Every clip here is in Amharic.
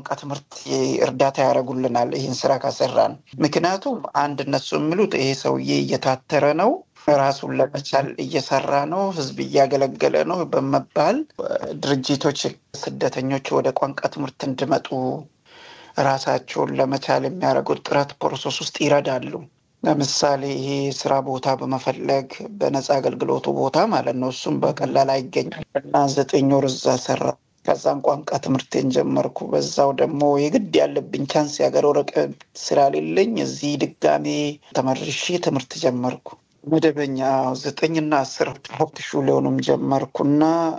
የቋንቋ ትምህርት እርዳታ ያደርጉልናል ይህን ስራ ከሰራን። ምክንያቱም አንድ እነሱ የሚሉት ይሄ ሰውዬ እየታተረ ነው ራሱን ለመቻል እየሰራ ነው፣ ህዝብ እያገለገለ ነው በመባል ድርጅቶች ስደተኞች ወደ ቋንቋ ትምህርት እንዲመጡ ራሳቸውን ለመቻል የሚያደርጉት ጥረት ፕሮሰስ ውስጥ ይረዳሉ። ለምሳሌ ይሄ ስራ ቦታ በመፈለግ በነፃ አገልግሎቱ ቦታ ማለት ነው። እሱም በቀላል አይገኝም እና ዘጠኝ ወር እዛ ሰራ። ከዛም ቋንቋ ትምህርቴን ጀመርኩ። በዛው ደግሞ የግድ ያለብኝ ቻንስ የሀገር ወረቀት ስላሌለኝ እዚህ ድጋሜ ተመርሼ ትምህርት ጀመርኩ። መደበኛ ዘጠኝና አስር ሀብት ሹሌውንም ጀመርኩና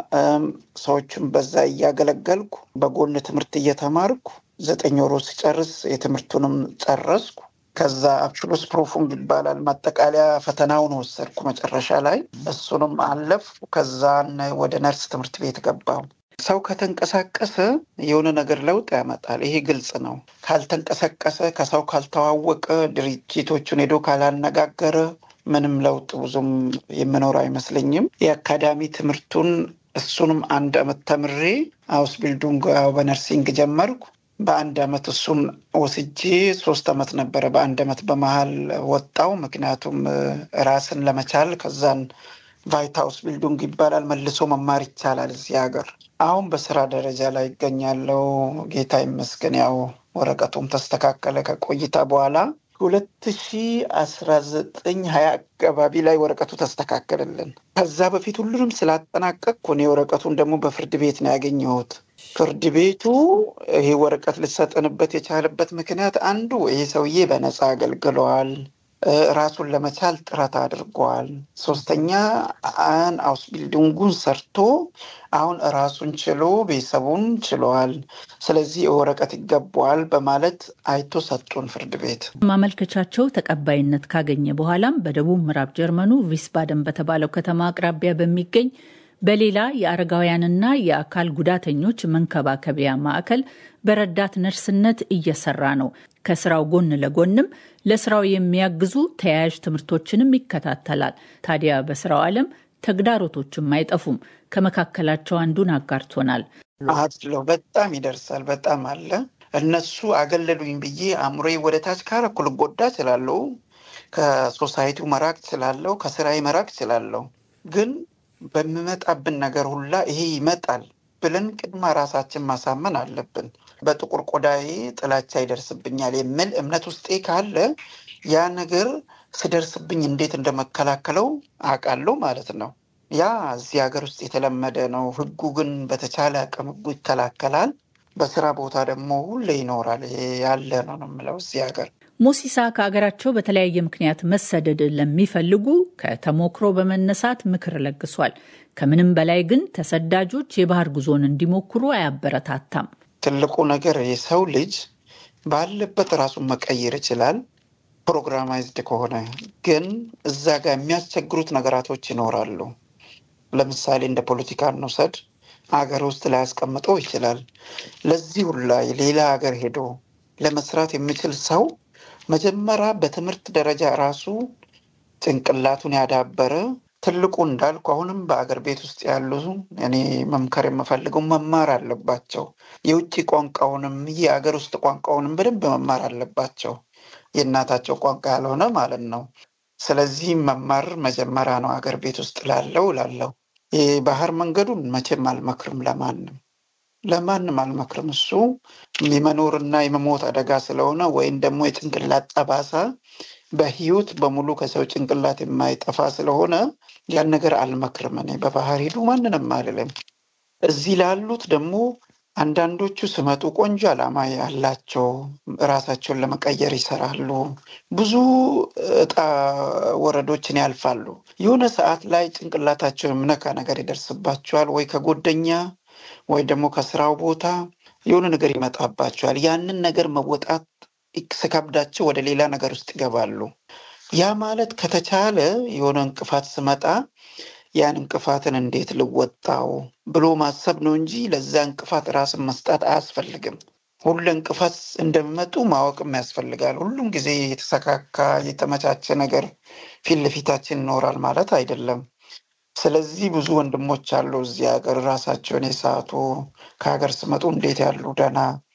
ሰዎችን በዛ እያገለገልኩ በጎን ትምህርት እየተማርኩ ዘጠኝ ወሮ ሲጨርስ የትምህርቱንም ጨረስኩ። ከዛ አብሽሎስ ፕሮፉንግ ይባላል ማጠቃለያ ፈተናውን ወሰድኩ መጨረሻ ላይ እሱንም አለፍኩ። ከዛን ወደ ነርስ ትምህርት ቤት ገባሁ። ሰው ከተንቀሳቀሰ የሆነ ነገር ለውጥ ያመጣል። ይሄ ግልጽ ነው። ካልተንቀሳቀሰ፣ ከሰው ካልተዋወቀ፣ ድርጅቶቹን ሄዶ ካላነጋገረ ምንም ለውጥ ብዙም የምኖር አይመስለኝም። የአካዳሚ ትምህርቱን እሱንም አንድ አመት ተምሬ አውስ ቢልዱንግ ያው በነርሲንግ ጀመርኩ። በአንድ አመት እሱን ወስጄ ሶስት አመት ነበረ። በአንድ አመት በመሀል ወጣው። ምክንያቱም ራስን ለመቻል ከዛን ቫይት ሀውስ ቢልዲንግ ይባላል መልሶ መማር ይቻላል እዚህ ሀገር። አሁን በስራ ደረጃ ላይ ይገኛለው። ጌታ ይመስገን። ያው ወረቀቱም ተስተካከለ ከቆይታ በኋላ ሁለት ሺ አስራ ዘጠኝ ሀያ አካባቢ ላይ ወረቀቱ ተስተካከለልን። ከዛ በፊት ሁሉንም ስላጠናቀቅኩ እኔ ወረቀቱን ደግሞ በፍርድ ቤት ነው ያገኘሁት። ፍርድ ቤቱ ይሄ ወረቀት ልሰጥንበት የቻለበት ምክንያት አንዱ ይሄ ሰውዬ በነፃ አገልግለዋል፣ ራሱን ለመቻል ጥረት አድርጓል። ሶስተኛ አን አውስ ቢልዲንጉን ሰርቶ አሁን ራሱን ችሎ ቤተሰቡን ችለዋል። ስለዚህ ወረቀት ይገባዋል በማለት አይቶ ሰጡን ፍርድ ቤት። ማመልከቻቸው ተቀባይነት ካገኘ በኋላም በደቡብ ምዕራብ ጀርመኑ ቪስባደን በተባለው ከተማ አቅራቢያ በሚገኝ በሌላ የአረጋውያንና የአካል ጉዳተኞች መንከባከቢያ ማዕከል በረዳት ነርስነት እየሰራ ነው። ከስራው ጎን ለጎንም ለስራው የሚያግዙ ተያያዥ ትምህርቶችንም ይከታተላል። ታዲያ በስራው ዓለም ተግዳሮቶችም አይጠፉም። ከመካከላቸው አንዱን አጋርቶናል። አድለው በጣም ይደርሳል። በጣም አለ። እነሱ አገለሉኝ ብዬ አእምሮዬ ወደ ታች ካረኩ ልጎዳ እችላለሁ። ከሶሳይቲው መራቅ እችላለሁ። ከስራዬ መራቅ እችላለሁ። ግን በሚመጣብን ነገር ሁላ ይሄ ይመጣል ብለን ቅድማ ራሳችን ማሳመን አለብን። በጥቁር ቆዳዬ ጥላቻ ይደርስብኛል የሚል እምነት ውስጤ ካለ ያ ነገር ስደርስብኝ እንዴት እንደመከላከለው አውቃለሁ ማለት ነው። ያ እዚህ ሀገር ውስጥ የተለመደ ነው። ህጉ ግን በተቻለ አቅም ህጉ ይከላከላል። በስራ ቦታ ደግሞ ሁሌ ይኖራል። ያለ ነው ነው የምለው እዚህ ሀገር ሞሲሳ ከሀገራቸው በተለያየ ምክንያት መሰደድ ለሚፈልጉ ከተሞክሮ በመነሳት ምክር ለግሷል። ከምንም በላይ ግን ተሰዳጆች የባህር ጉዞን እንዲሞክሩ አያበረታታም። ትልቁ ነገር የሰው ልጅ ባለበት ራሱን መቀየር ይችላል፣ ፕሮግራማይዝድ ከሆነ ግን እዛ ጋር የሚያስቸግሩት ነገራቶች ይኖራሉ። ለምሳሌ እንደ ፖለቲካ እንውሰድ። ሀገር ውስጥ ላያስቀምጠው ይችላል። ለዚህ ሁላ ሌላ ሀገር ሄዶ ለመስራት የሚችል ሰው መጀመሪያ በትምህርት ደረጃ ራሱ ጭንቅላቱን ያዳበረ ትልቁ እንዳልኩ አሁንም በአገር ቤት ውስጥ ያሉ እኔ መምከር የምፈልገው መማር አለባቸው። የውጭ ቋንቋውንም የአገር ውስጥ ቋንቋውንም በደንብ መማር አለባቸው። የእናታቸው ቋንቋ ያልሆነ ማለት ነው። ስለዚህ መማር መጀመሪያ ነው አገር ቤት ውስጥ ላለው ላለው የባህር መንገዱን መቼም አልመክርም ለማንም ለማንም አልመክርም። እሱ የመኖርና የመሞት አደጋ ስለሆነ ወይም ደግሞ የጭንቅላት ጠባሳ በህይወት በሙሉ ከሰው ጭንቅላት የማይጠፋ ስለሆነ ያን ነገር አልመክርም። እኔ በባህር ሄዱ ማንንም አልልም። እዚህ ላሉት ደግሞ አንዳንዶቹ ስመጡ ቆንጆ ዓላማ ያላቸው ራሳቸውን ለመቀየር ይሰራሉ። ብዙ እጣ ወረዶችን ያልፋሉ። የሆነ ሰዓት ላይ ጭንቅላታቸው የምነካ ነገር ይደርስባቸዋል ወይ ከጎደኛ ወይ ደግሞ ከስራው ቦታ የሆነ ነገር ይመጣባቸዋል። ያንን ነገር መወጣት ስከብዳቸው ወደ ሌላ ነገር ውስጥ ይገባሉ። ያ ማለት ከተቻለ የሆነ እንቅፋት ስመጣ ያን እንቅፋትን እንዴት ልወጣው ብሎ ማሰብ ነው እንጂ ለዛ እንቅፋት ራስን መስጣት አያስፈልግም። ሁሉ እንቅፋት እንደሚመጡ ማወቅም ያስፈልጋል። ሁሉም ጊዜ የተሰካካ የተመቻቸ ነገር ፊት ለፊታችን ይኖራል ማለት አይደለም። ስለዚህ ብዙ ወንድሞች አሉ እዚህ ሀገር ራሳቸውን የሳቱ ከሀገር ስመጡ እንዴት ያሉ ደህና